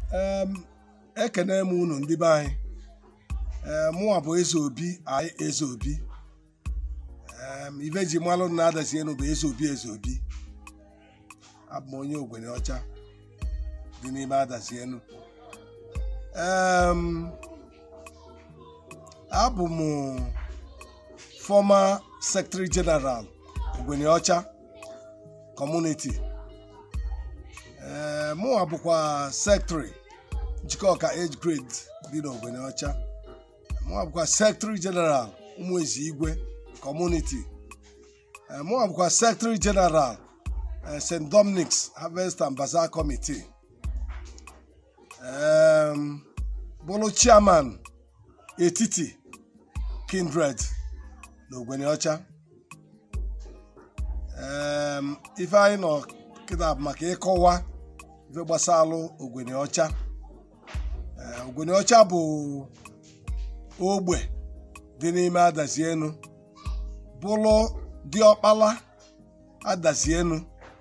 em ekene m unu ndị be anyị ee mụnwa bụ eze obi anyị eze obi em ife ji malụ na adazi enu bụ eze obi eze obi abụ m onye ogbenye ọcha dị n'ime adazi enu em abụ m former secretary general ogbenye ọcha community ee mụnwa bụkwa secretary njikọka age grade dị n'ogbenye ọcha mụnwa bụkwa secretary general ụmụezi igwe community ee mụnwa bụkwa secretary general eh, st dominic's harvest and bazaar committee em bụrụ chairman etiti kindred n'ogbenye ọcha em ife anyị nọ kịta bụ maka ịkọwa ife gbasalụ ogbenye ọcha Ee, ogbenye ọcha bụ ogbe dị n'ime adazienu bụrụ diọkpala adazienu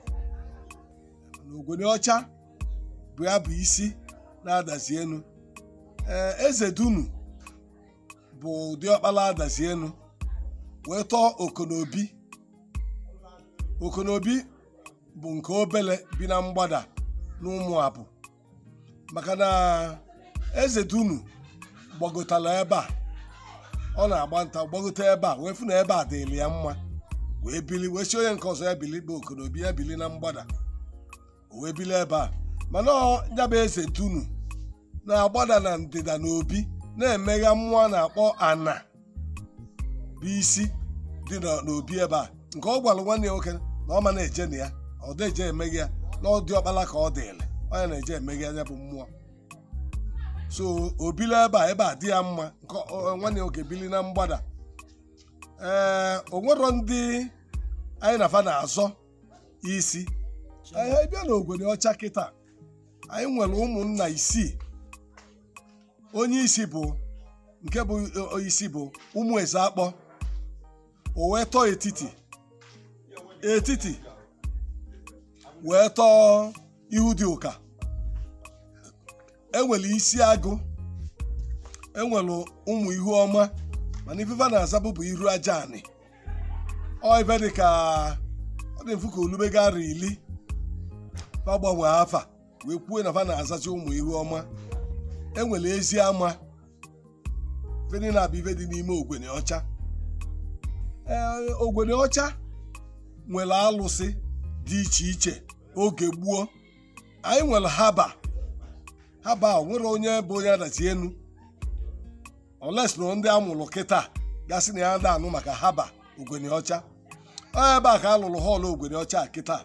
na ogbenye ọcha bụ ya bụ isi na-adazienu ee eze dunu bụ diọkpala adazienu wee tọọ okonobi okonobi bụ nke obele bi na mgbada n'ụmụ abụ maka na eze dunu gbagotara ebe a ọ na-agba nta gbagote ebe a wee fụ na ebe a dịrị ya mma wee bili wee si onye nke ọzọ ya bili bụ okonobi ya bili na mgbada o wee bili ebe a mana ọ ya bụ eze dunu na-agbada na ndịda na obi na-emegha mmụọ a na-akpọ ana bụ isi dị na- n'obi ebe a nke ọ gwara nwanne ya nwoke na ọ ma na-eje na ya ọ deje emeghe ya na ọ dị ọkpala ka ọ dịrị onye na-eje emeghe ya bụ mmụọ so obili ebe a ebe a dị ya mma nke ọ- nwanne ya nwoke bili na mgbada ee o nwero ndị anyị na-afa na-azọ isi anyị bịa na ogbenye ọcha kịta anyị nwere ụmụnna isii onye isi bụ nke bụ o- isi bụ ụmụ eze akpọ o wee tọọ etiti etiti wee tọọ ihu dị ụka enwere isi agụ enwere ụmụ ihu ọma mana ifefe na-azabụ bụ iru aja anị ọ ife dị ka ọ dị mfu ka olubega ara ili fa gbanwee afa wee kwuo na fa na-azazi ụmụ ihu ọma enwere ezi ama fedị na-abụ ife dị n'ime ogbenye ọcha ee ogbenye ọcha nwere alụsị dị iche iche oge gboo anyị nwere haba haba a nwere onye bụ onye adazi enu oles na ndị amụrụ kịta gasị na ya da anụ maka haba ogbenye ọcha ọ ebe a ka a lụrụ họọlụ ogbenye ọcha a kịta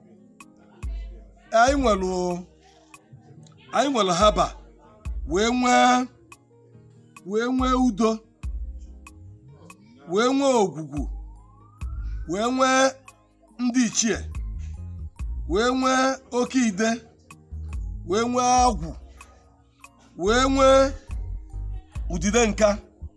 anyị nwere anyị nwere haba wee nwee wee nwee udo wee nwee ogwugwu wee nwee ndị ichie wee nwee oke ide wee nwee agwụ wee nwee udide nka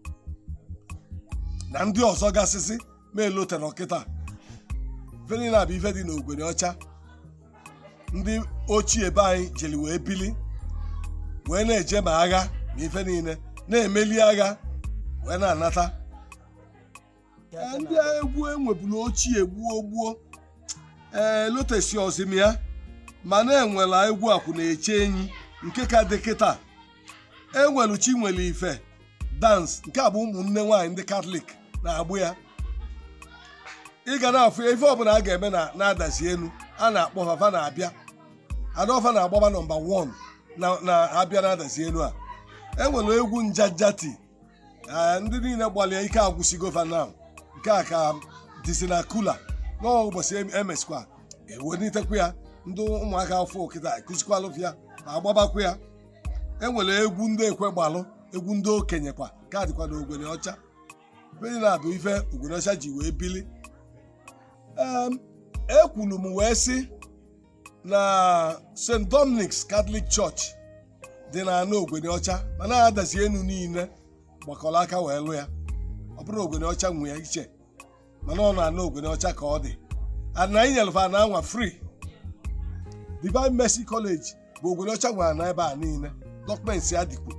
na ndị ọzọ gasịsị ma elotere ọkịta feni na bụ ife dị n'ogbenye ọcha ndị ochie be anyị jiri wee bili wee na-eje ma agha ma ife niile na-emeli agha wee na-anata Ee, ndị egwu enwebulu ochie gbuo gbuo ee lotesi ozimia mana enwela egwu akwụ na-eche enyi nke ka dị kịta enwelu chinwere ife dans nke a bụ ụmụnne nwaanyị ndị katọlik na-agbụ ya ị ga na-afụ ya ife ọbụla a ga-eme na na-adazi elu a na-akpọ fafa na-abịa adaọfa na-agbaba nọmba 1 na na-abịa na-adazi elu a enwere egwu njajati ee, ndị niile gbalịa ike agwụsigo fanam nke a ka dịzi na kula n'ụbọchị emesikwa ewelitekwa ya ndị ụmụaka afọ kịta ekụzikwalụ ya ma agbabakwa ya enwere egwu ndị ekwe gbalụ egwu ndị okenye kwa ka dịkwa na ogbenye ọcha ndị na-abụ ife ogbenye ọcha ji wee bili Em, ekwulu m wee sị na st dominic's catholic church dị na anụ ogbenye ọcha mana adazi enu niile gbakọrọ aka wee lụ ya ọ bụrụ ogbenye ọcha nwe ya iche mana ọ na-anụ ogbenye ọcha ka ọ dị ana anyị nyelụfa na anwa free divine mercy college bụ ogwene ọcha nwere na ebe a niile dọkụmentị ya dịkwu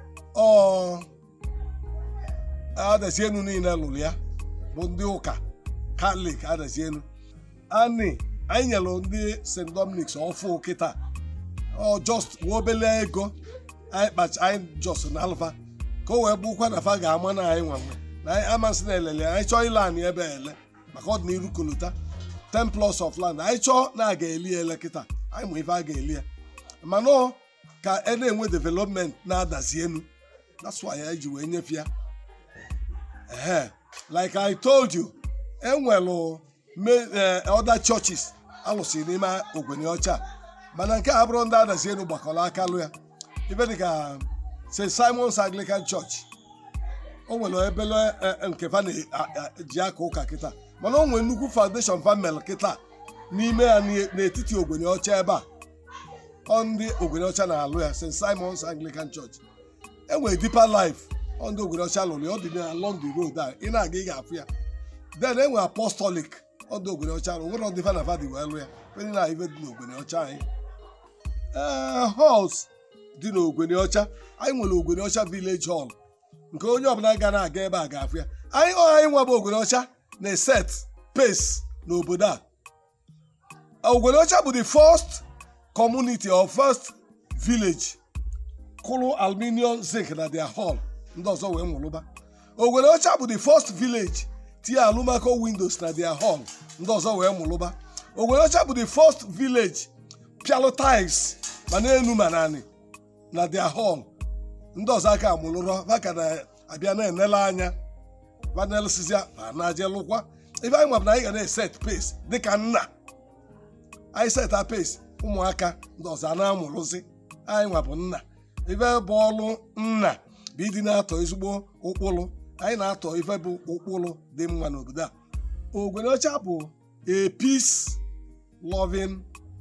ọ adazienu niile lụrụ ya bụ ndị ụka katọlik adazienu ani anyị nyere ndị st dominic ọfụ kịta ọ just nwa obele ego anyị kpacha anyị jos na alfa ka o wee bụkwa na fa ga-ama na anyị nwanwe na anyị amasị na elele anyị chọọ ile anyị ebe ele maka ọdịnihu kolota 10 plus of land anyị chọọ na a ga-eli ya ele kịta anyị ma ife a ga-eli ya mana ọ ka e na-enwe development na-adazi enu that's why anyị ji wee nyefe ya ehe like I told you enwelu other churches alụsị n'ime ogbenye ọcha mana nke a bụrụ ndị adazi enu gbakọrọ aka lụ ya ife dịka st simons anglican church o nwere ebele nke fa ji aka ụka kịta mana o nwere nnukwu foundation famil kịta n'ime ya n'etiti ogbenye ọcha ebe a ọ ndị ogbenye ọcha na-alụ ya st simons anglican church enwere deeper life ọ ndị ogbenye ọcha lụrụ ya ọ dị along the road a ị na-aga ị ga-afụ ya then enwere apostolic ọ ndị ogbenye ọcha lụ nwere ndị fa na fadi wee lụ ya ndị na ife dị n'ogbenye ọcha anyị ee halls dị n'ogbenye ọcha anyị nwere ogbenye ọcha village hall nke onye ọbụla ga na-aga ebe a ga-afụ ya anyị ọ anyị nwa bụ ogbenye ọcha na-eset pace n'obodo a ogbenye ọcha bụ the first community or first village kụrụ aluminium zinc na their hall ndị ọzọ wee nwụrụba ogbenye ọcha bụ the first village tinye alụmako windows na their hall ndị ọzọ wee nwụrụba ogbenye ọcha bụ the first village pialo tiles ma n'elu ma naanị na their hall ndị ọzọ aka amụlụrọ maka na-abịa na-enele anya vanelsizia ma na-aje lụkwa ife anyị mabụ na anyị ga na-eset pace dịka nna anyị seta pace ụmụaka ndị ọzọ a na-amụrụzi anyị nwa bụ nna ife bụ ọlụ nna bụ ịdị na-atọ ezigbo ụkpụrụ anyị na-atọ ife bụ ụkpụrụ dị mma n'obodo a ogwene ọcha bụ a peace loving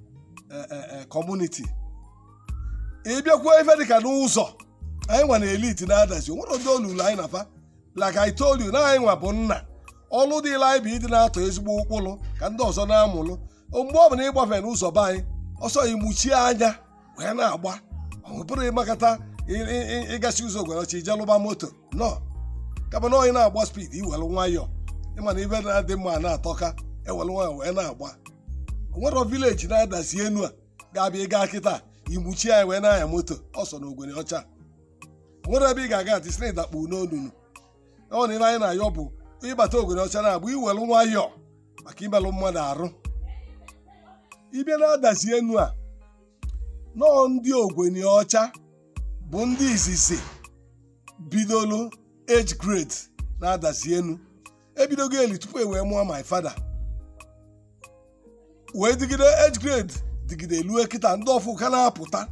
community ịbịakwuo ife dịka n'ụzọ anyị nwa na elite na-adazi onwere ndị olulu anyị nafa like I told you na anyị nwa bụ nna ọlụ dịla anyị bụ ịdị na-atọ ezigbo ụkpụrụ ka ndị ọzọ na-amụlụ mgbe ọ bụla ịgbafe n'ụzọ be anyị ọsọ imuchie anya wee na-agba ọ bụrụ ịmakata ịgachi ụzọ ogwenochi ije lụba moto nọ kama na onye na-agba spid iwelu nwayọọ ịma na ibe na-adị mma na-atọka ewelu nwayọọ wee na-agba onwero vileji na-adazi enu a ga-abịa ịga kịta imuchie anyị wee na-anya moto ọsọ na ogwene ọcha nwere ebe ị ga-aga ati sị dakpu n'onunu ọ na ibe anyị na-ayọ bụ ịbata ogwene ọcha na-agba iwelu nwayọọ maka imelụ mmadụ arụ ịbịa na-adazi enu a nọọ ndị ogbenye ọcha bụ ndị izizi bidolu age grade na-adazi enu ebidogo eli tupu e wee mụọ my father wee digide age grade digide elue kịta ndị ọfụ ka na-apụta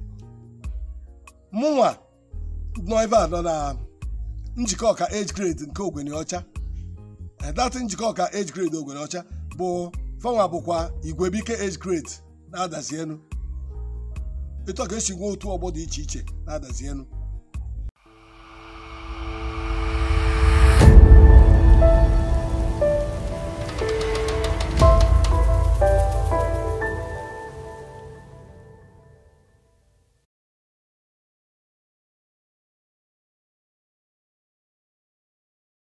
mụnwa nọ ebe a nọ na njikọ ọka age grade nke ogbenye ọcha dat njikọ ọka age grade ogbenye ọcha bụ fanwa bụkwa igwebike age grade na-adazi enu etu a ka esi nwee otu ọgbọ dị iche iche na-adazi enu